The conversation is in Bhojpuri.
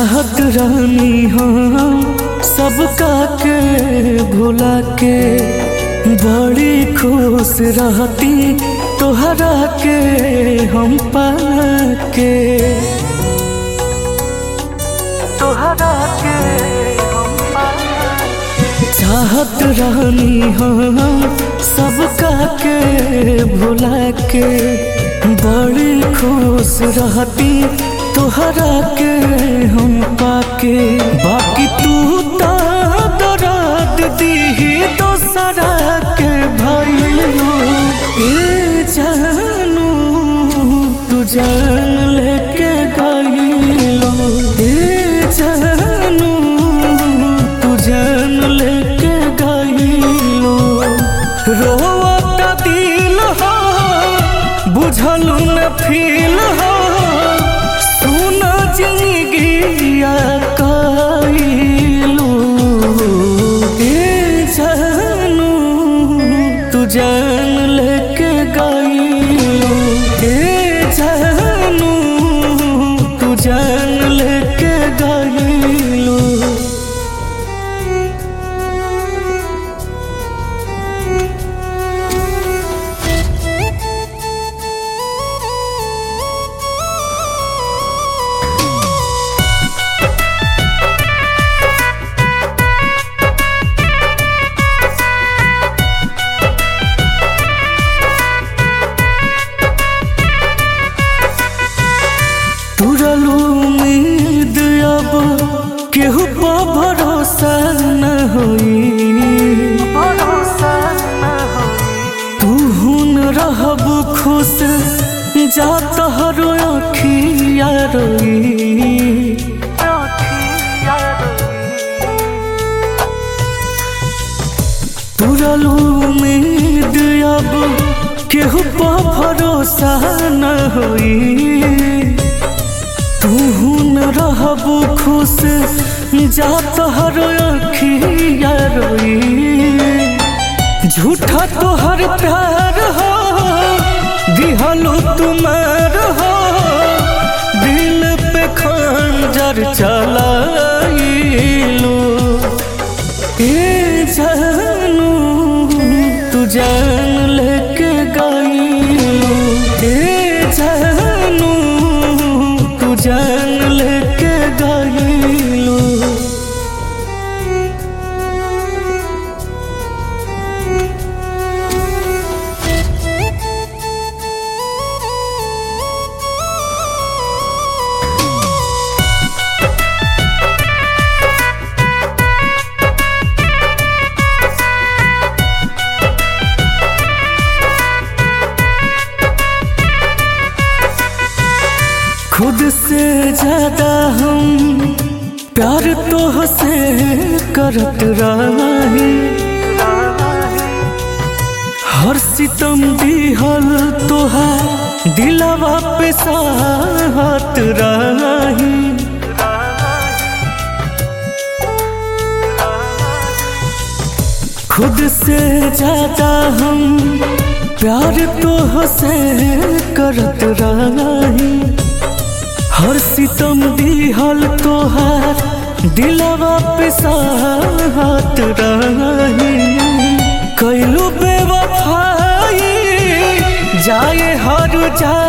चाहत रानी हम सबका के भुला के बड़ी खुश रहती तोहरा के हम पाके तोहरा के हम चाहत रानी हम सबका के भुला के बड़ी खुश रहती तोहरा के हम पाके बाकी तू तो दर्द दीही दोसरा के भइलो ए जानू तू जान लेके गइलो ए जानू तू जान लेके गइलो रोवता दिल हो बुझलू न फील हो सुन जिंदगिया कइलू ए जानू तू जान लेके गइलू ए जानू तू जान लेके गइलू तुरलू उम्मीद अब केहू पर भरोसा न होई तू हुन रहब खुश जा तोहरो अखिया रोई तुरलू उम्मीद अब केहू पर भरोसा न होई तू न रहब खुश जा तोहर अखिया रोई झूठा तोहर प्यार हो दिहलो तुम्हार हो दिल पे खंजर चलाइलो ए जानू तू जान लेके गइलो ए जानू तू जान लेके गइलो खुद से ज्यादा हम प्यार तो से करत रही हर सितम दिहल तोहार दिलवा पे साहत रही खुद से ज्यादा हम प्यार तो से करत रही हर सितम दिहल तोहार दिलवा पे साहत रही कैलू बेवफाई जाए हर जा